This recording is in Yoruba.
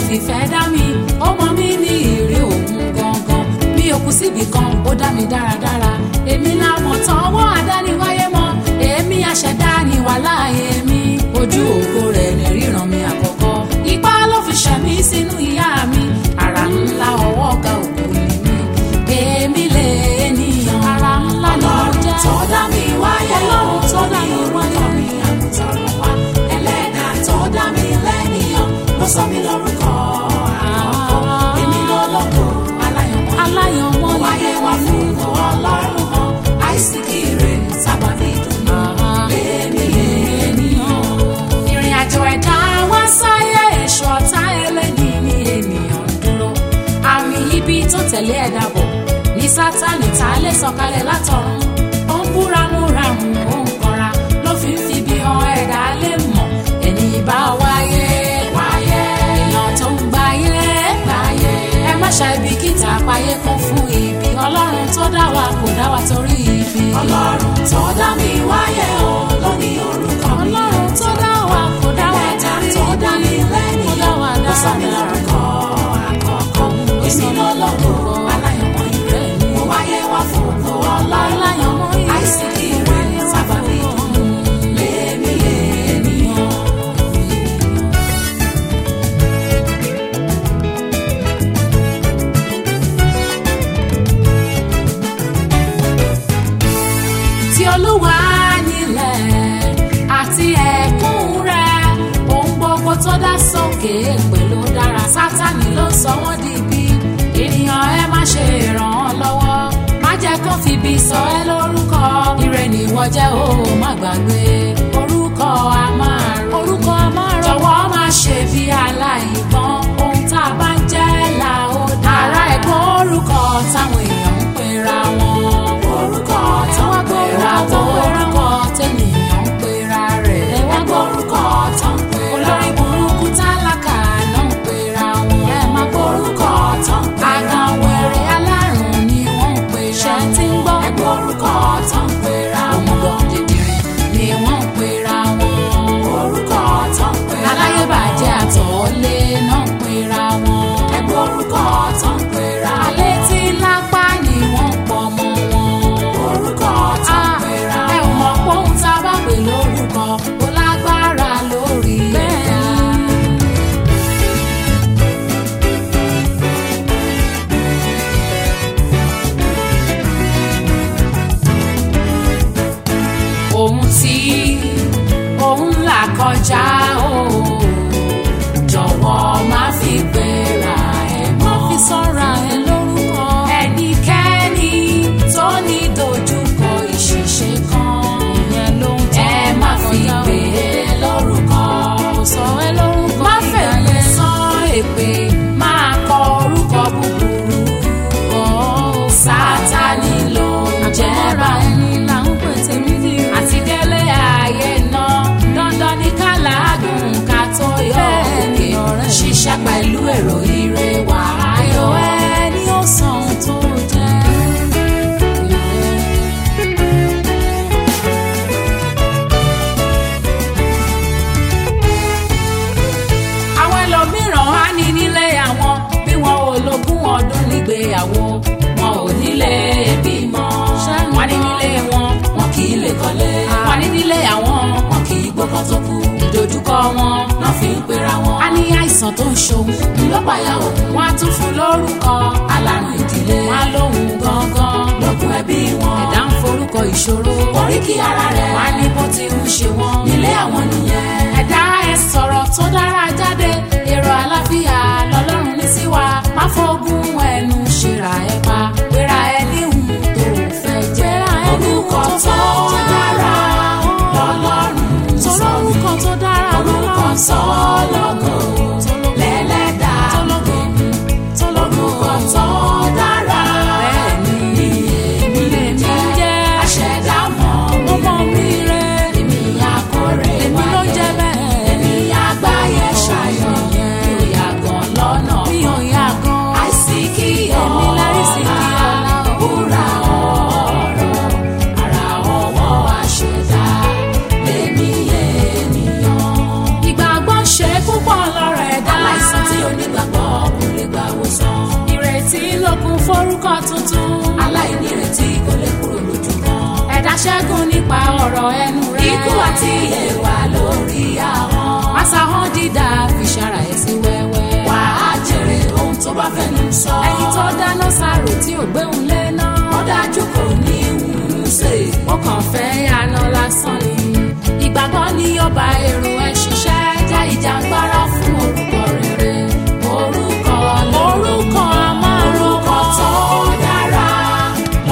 fìfẹ́ dá mi ó mọ mí ní ìrí òun gangan mi ò kú síbì kan ó dá mi dáradára èmi làmọ̀ tán ọwọ́ àdániwáyé mọ́ èmi àṣẹdá ni wàhálà èmi ojú ògo rẹ̀ ní ríran mi àkọ́kọ́ ipá ló fi ṣẹ̀mí sínú ìyá mi àrà ńlá ọwọ́ ọ̀gá ògo ni mi èmi lè ènìyàn àrà ńlá ni mo jẹ́ tó dá mi wáyé ọlọ́run tó dá mi wáyé mi àmútọ̀run wá ẹlẹ́dà tó dá mi lẹ́nìyàn ló sọ mí lórúkọ àkọ́kọ́ èmi lọ́lọ́gbò aláyọ̀mọ́ aláyọ̀mọ́ ni wáyé wá fún ìwọ ọlọ́run hàn àìsíkì rẹ̀ sábàbí ìdùnnú lèmi ènìyàn. ìrìn àjò ẹ̀dá wá sáyé èso ọ̀tá ẹlẹ́ni ní ènìyàn ń dúró àmì ibi tó tẹ̀lé ẹ̀dá bọ̀ ní sátánì tá a lè sọ̀kalẹ̀ látọ̀run ó ń búramúramù ó ń kanra ló fi ń fi bí han ẹ̀dá lè mọ̀ ẹni bá wáyé wáyé èèyàn tó ń gbáyé gbáyé ẹ má ṣàìbìkítà páyé kún fún ibi ọlọ́run tó dá wa kò dá wa torí ibi ọlọ́run tó dá mi wáyé o ló ní orúkọ mi ọlọ́run tó dá wa kò dá wa ẹlẹ́dà torí tó dá mi ibi kò dá lẹ́nìyàn wa ló sọ mí dáradára. lórúkọ àkọ́kọ́ èmi lọ́lọ́gbò aláyọ̀mọ́ ìrẹ́ mo wáyé wá fún ògo ọlọ́run Aláyọ̀mọ́ ìrẹ́. àìsíkì rẹ̀ sábàbí ìdùnnú lèmi ènìyàn. tí olúwa nílẹ̀ àti ẹ̀kún rẹ̀ ohun gbogbo tó dá sókè pẹ̀lú dára sátani ló sọ wọ́n di ibi ènìyàn ẹ má ṣe ràn án lọ́wọ́ má jẹ́ kó fi ibi sọ ẹ́ lórúkọ ire nìwọ jẹ́ o má gbàgbé orúkọ a máa rò orúkọ a máa rò jọ̀wọ́ má ṣe bí aláìgbọ́n ohun tá a bá ń jẹ́ là ó dá ara ẹ̀gbọ́n orúkọ táwọn èèyàn ń pera wọn orúkọ ẹ tó wá ń gbọ́ pera orúkọ wọn orúkọ tẹ́nìyàn ń pera rẹ̀. ẹ wá gbọ́ orúkọ tó ń pera olórí burúkú tálákà náà ń pera wọn. ẹ má gbọ́ orúkọ tó ń pera àgànwẹ̀rẹ̀ alárùn ni wọ́n ń pera wọn. ṣé tí ń gbọ́ ẹgbẹ́ orúkọ tó ń pera ọmọdé dìdìrín ni wọ́n ń pera wọn. orúkọ tó ń pera aláyébàjẹ́ àtọ̀ọ́lé náà ń pera wọn. ẹgbẹ́ orúkọ tó ń pera alẹ́ tí lápá ni wọ́n ń pọ̀ mọ́ wọn. orúkọ tó ń pera ẹ ò mọ̀ pé ohun tá a bá pè lórúkọ kò lágbára lórí ẹ̀dá. ohun tí òun là kọjá o jọ̀wọ́ má fi gbéra ẹ̀ mọ́. má fi sọ́ra ẹ lórúkọ. ẹnikẹ́ni tó ní dojúkọ ìṣìṣe kan. ìyẹn ló ń tọ́ ẹ má fi gbé e lórúkọ. kò sọ ẹ lórúkọ má fẹ̀lẹ́ sán èpè máa kọ orúkọ búburú. sátani ló ń jẹ́ bá ẹni là ń pè tèmi dì. àti délé ayé náà dandan ní ká làágùn ká tó yọ òkè ṣiṣẹ́ pẹ̀lú èrò ire wà ayọ̀ ẹni ó san ohun tó jẹ́. àwọn ẹlòmíràn á ní nílé àwọn bí wọn ò lógún ọdún nígbéyàwó wọn ò nílé bímọ wọn ní nílé wọn wọn kì í lè kọ́lé wọn ní nílé àwọn wọn kì í gbọ́kàn tó kú ìdojúkọ wọn náà fi ń pera wọn. a ní àìsàn tó ń ṣòun ńlọpàá òun wọn á tún fún lórúkọ alárùn ìdílé wọn á lóhun gangan lókun ẹbí wọn ẹ̀dá ń forúkọ ìṣòro oríkì ara rẹ̀ wọn á ní bó ti ń ṣe wọn nílé àwọn nìyẹn ẹ̀dá ẹ̀ sọ̀rọ̀ tó dára jáde èrò àlàáfíà lọ́lọ́run ní sí wa má fọ́gùn ẹnu ṣèrà ẹ̀ pa pera ẹ níhùn tó fẹ́ jẹ́ orúkọ tó dára lọ́lọ́run sọ mí orúkọ tó dára orúkọ sọ́lọ́gọ̀ lẹ́lẹ́dà orúkọ tó dára Bẹ́ẹ̀ni, ni èmi lè jẹ́ jẹ́ aṣẹ̀dá mọ́ mi ọmọ mi rẹ̀ orúkọ tuntun. aláìnírètí kò lè kúrò lójú kan. ẹ̀dá ṣẹ́gun nípa ọ̀rọ̀ ẹnu rẹ̀. ikú àti ìyèwà lórí ahọ́n. Àṣàhàn dídá fi ṣara ẹ̀ sí wẹ́wẹ́. wà á jèrè ohun tó bá fẹnu sọ. ẹni tó dáná sáró tí ò gbéhùn lé.